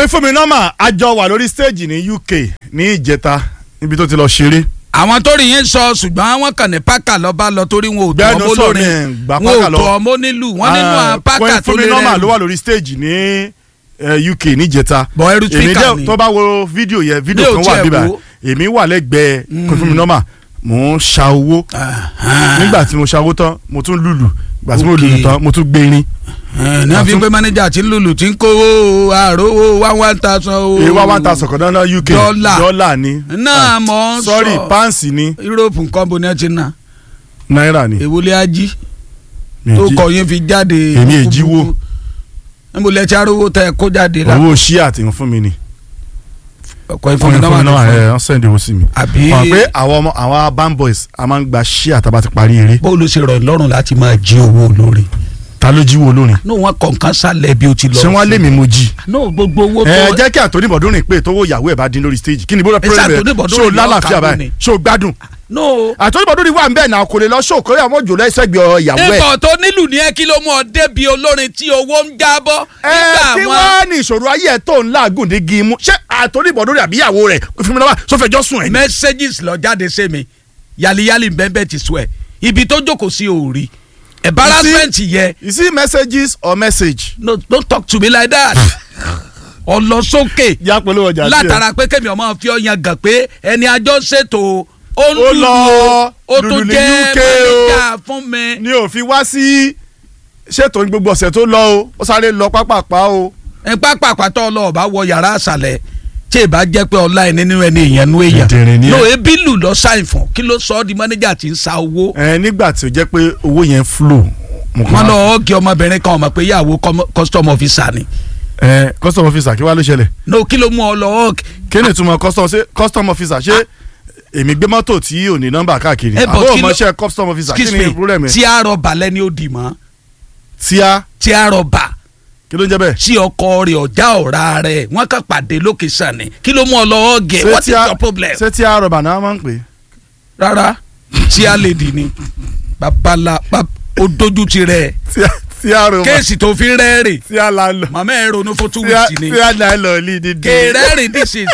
kọ́yìn fún mi nọ́mà àjọ wà lórí stage ní UK ní ìjẹta níbi tó ti lọ ṣeré. àwọn tó rí yẹn sọ ṣùgbọ́n wọ́n kàn ní pákà lọ́ba lọ torí wọn ò tó Gbẹ́nu ọmọ sọ̀rọ̀ olórin ẹ̀, gbà wọn pákà ò lọ. tó ọmọ onílù wọn nínú Ah, àwọn pákà kọ́yìn tó fún mi lé nọ́mà ló wà rẹ̀ lórí stage ní eh, UK ní ìjẹta. bọ̀ ẹrú èmi spíkà jẹ́ ni tó bá wo fídíò yẹn fídíò Yóò kan wà tiẹ̀ bíbá wo. èmi wà lẹ́gbẹ̀ẹ́ kọ́yìn fún mi nọ́mà mò ń ṣa owó nígbà tí mo ṣa owó tán mo tún lùlù ìgbà tí mo Ok. lùlù tán mo tún gbérin. ní a fi ń pé mánéjà tí ń lùlù tí ń kówó àròwó one one thousand o èyí wá one thousand kan náà UK Dọ́là. dọ́là ni náà mọ̀ ń sọ sorry pounds ni Europe nǹkan bo ni ẹ ti ná náírà ni. èwo lé ají Mi tó ò jí- kọ yín fi jáde Èmi è jíwó. níbo lẹ ti arówó tẹ kó jáde la owó ṣíà tí ń fún mi ni. ọkọ fún mi ìfọwọ́n fún mi náà náà wà ẹ wọ́n sẹ́ndì owó sí mi. àbí mọ̀ pé àwọn ọmọ àwọn band boys a máa ń gba ṣíà tá a bá ti parí eré. bóòlù ṣe rọ̀ lọ́rùn láti máa jí owó olórin ta ló jíwó olórin. ní wọn kọ̀ọ̀kan sálẹ̀ bí o ti lọ ṣé wọ́n lé mi mo jí. no gbogbo owó ẹ tó jẹ́ kí àtòní bọ̀dún rìn pé tówó ìyàwó ẹ̀ bá dín lórí stage kí ni bóra Ẹ ṣe pẹ́rẹ́ Anthony Bọ̀dún ṣó rìn lálàáfíà lọ́ọ̀kan báyìí lónìí. ṣó gbádùn. no àtòní bọ̀dún rìn wà ń bẹ̀ náà kò lè lọ ṣó kórè àwọn òjò lẹ́sẹ̀gbẹ̀ ìyàwó ẹ̀. ikọ̀ tó nílù ní ẹ kí ló mú ọ débi olórin tí owó ń jábọ́ ẹ kí nígbà wọn wọ́n ní ìṣòro ayé ẹ̀ tó ń láàgùn ní gímú ṣé àtòní bọ̀dún rìn àbí ìyàwó rẹ̀ fún mi náà sọ fẹjọ́ sùn ẹ̀ ni. messages lọ jáde sí mi yàlíyàlí bẹ́ẹ̀ ti sọ ẹ̀ ibi tó jókòó sí òòrì embarrassment yẹ you see messages or message. no don't talk to me like that ọlọsókè yá pẹ̀lú ọjà tí ẹ. látara pé kémi ọmọ fi ọyàn gàn pé ẹni àjọ ṣètò ó ń Ó lùlù lọ ó ó lùlù tún ní jẹ́ UK o. manager fún mi. ni ò fi wá sí ṣètò ní gbogbo ọ̀sẹ̀ tó lọ o ó sáré lọ pápápá o. ẹ pápá àpàtọ́ ọlọ́ọ̀bá wọ yàrá àṣàlẹ̀ tí ì bá jẹ́ pé ọlá ẹni nínú ẹni èèyàn nú èèyàn Dìndìnrín ni ẹ. no ebi lù lọ sáìn fún kí ló sọ ọ́ di manager tí ń sa owó ẹ nígbà tí ó jẹ́ pé owó yẹn flow. mo kàn wọn wá- lọ ọ́ọ̀gì ọmọbìnrin kan ọmọ pé ìyàwó com- custom officer ni ẹ custom officer kí wàá ló ṣẹlẹ̀ no kí ló mú ọ lọ ọ́ọ̀gì kí ni ìtumọ̀ custom ṣe custom officer ṣé èmi gbé mọ́tò tí ò ní nọ́mbà káàkiri Ẹ, but àbó kí ló- ọmọọṣẹ́ custom officer kí excuse ni me problem ẹ tí a rọba lẹ́ni ó dì mọ́ tí a tí a rọba kí ló ń jẹ́ bẹ́ẹ̀. tí ọkọ rẹ̀ ọ̀já ọ̀ra rẹ̀ wọ́n kàn pàdé location ni kí ló mú ọ lọ ọ́ọ̀gì Ṣé what is tí a- your problem ṣé tí a rọ̀bà náà máa ń pè é. rárá tí a lè dì ní babala bab- ó dojú ti rẹ̀ tí a tí a rọ̀bà kéèsì tó fi rẹ́ẹ̀rì tí a la lọ màmá ẹ̀ ronú fún two tí a weeks ni tí a la lọ ní dídí. kèrẹ́rìn this is